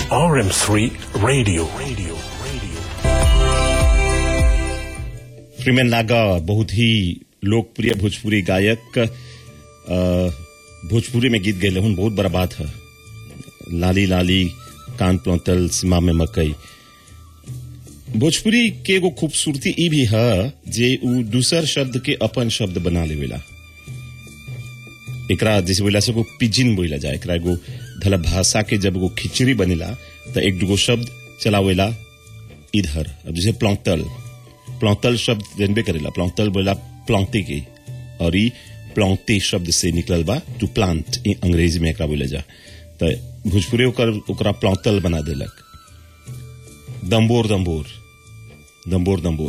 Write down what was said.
RM3 Radio. Radio. Radio. प्रीमेन नागा बहुत ही लोकप्रिय भोजपुरी गायक अ, भोजपुरी में गीत गए हूँ बहुत बड़ा बात है लाली लाली कान प्लौतल सीमा में मकई भोजपुरी के एगो खूबसूरती ई भी है जे उ दूसर शब्द के अपन शब्द बना लेवेला एकरा जैसे बोला से एगो पिजिन बोला जाए एकरा एगो धला भाषा के जब एगो खिचड़ी बनेला तो एक दूगो शब्द चलावेला इधर अब जैसे प्लौतल प्लौतल शब्द जनबे करेला प्लौतल बोला प्लौते के और ई प्लौते शब्द से निकलल बा टू प्लांट ई अंग्रेजी में एकरा बोले जा तो भोजपुरी ओकर ओकरा प्लौतल बना देलक दम्बोर दम्बोर दम्बोर दम्बोर